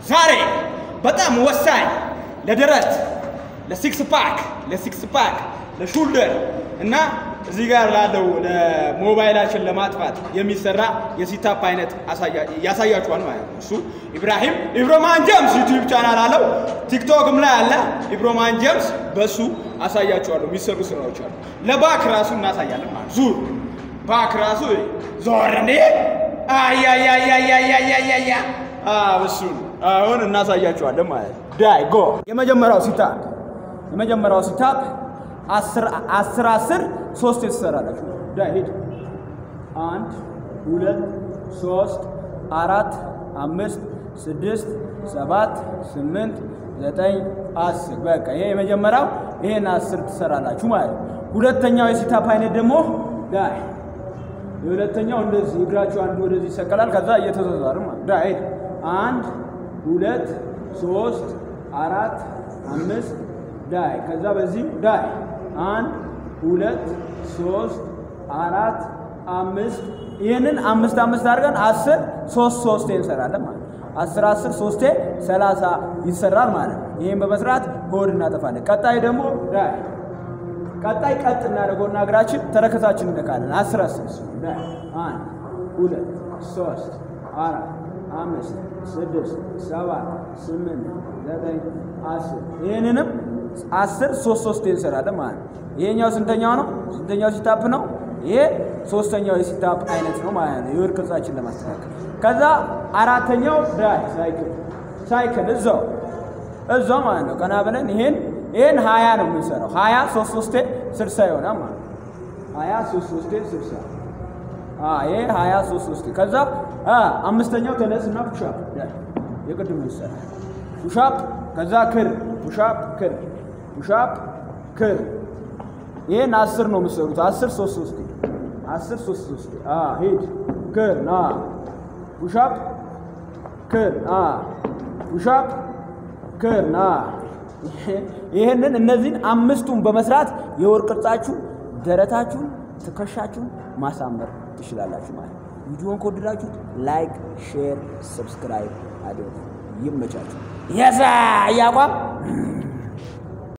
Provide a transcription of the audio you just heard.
ዛሬ በጣም ወሳኝ ለደረት፣ ለሲክስ ፓክ፣ ለሲክስ ፓክ፣ ለሹልደር እና እዚህ ጋር ላለው ለሞባይላችን ለማጥፋት የሚሰራ የሲታፕ አይነት ያሳያችኋል ማለት ነው። እሱ ኢብራሂም ኢብሮማን ጀምስ ዩቲዩብ ቻናል አለው። ቲክቶክም ላይ አለ ኢብሮማን ጀምስ። በሱ አሳያችኋለሁ የሚሰሩ ስራዎች አሉ። ለባክ ራሱ እናሳያለን ማለት ዙር ባክ ራሱ ዞር እንዴ አያያያያያያያ እሱን አሁን እናሳያችኋለን ማለት ነው። ዳይ ጎ የመጀመሪያው ሲታፕ የመጀመሪያው ሲታፕ አስር አስር ሶስት የተሰራላችሁ ዳይ ሂድ አንድ ሁለት ሶስት አራት አምስት ስድስት ሰባት ስምንት ዘጠኝ አስር በቃ ይሄ የመጀመሪያው ይሄን አስር ትሰራላችሁ ማለት ነው። ሁለተኛው የሲታፕ አይነት ደግሞ ዳይ የሁለተኛው እንደዚህ እግራችሁ አንዱ ወደዚህ ይሰቀላል። ከዛ እየተዘዛሩ ማለት ዳይ አንድ ሁለት ሶስት አራት አምስት ዳይ ከዛ በዚህ ዳይ አንድ ሁለት ሶስት አራት አምስት ይህንን አምስት አምስት አድርገን አስር ሶስት ሶስቴ እንሰራለን ማለት ነው። አስር አስር ሶስቴ ሰላሳ ይሰራል ማለት ነው። ይህን በመስራት ሆድ እናጠፋለን። ቀጣይ ደግሞ ዳይ ቀጣይ ቀጥ እናደርገውና እግራችን ተረከዛችን እንነካለን። አስር አስር ዳይ አንድ ሁለት ሶስት አራት አምስት ስድስት ሰባት ስምንት ዘጠኝ አስር ይህንንም አስር ሶስት ሶስት እንሰራለን ማለት ነው። ይሄኛው ስንተኛው ነው? ስንተኛው ሲታፕ ነው? ይሄ ሶስተኛው የሲታፕ አይነት ነው ማለት ነው። የወድ ቅርጻችን ለማስተካከል ከዛ አራተኛው ዳይ ሳይክል ሳይክል እዛው እዛው ማለት ነው። ቀና ብለን ይሄን ይሄን ሀያ ነው የምንሰራው። ሀያ ሶስት ሶስቴ ስልሳ ይሆናል ማለት ነው። ሀያ ሶስት ሶስቴ ስልሳ ይሄ ሀያ ሶስት ሶስቴ ከዛ አምስተኛው ተነስና ፑሻፕ የቅድም ይሰራ ፑሻፕ ከዛ ክር ፑሻፕ ክር ፑሻፕ ክር ይሄን አስር ነው የምትሰሩት። አስር ሶስት ሶስቴ አስር ሶስት ሶስቴ ሂድ ክር ና ፑሻፕ ክር ና ፑሻፕ ክር ና ይህንን እነዚህን አምስቱን በመስራት የወር ቅርጻችሁን፣ ደረታችሁን፣ ትከሻችሁን ማሳመር ትችላላችሁ ማለት ነው። ቪዲዮን ከወደዳችሁት ላይክ፣ ሼር፣ ሰብስክራይብ አድርጉ። ይመቻችሁ። የዛ እያቋም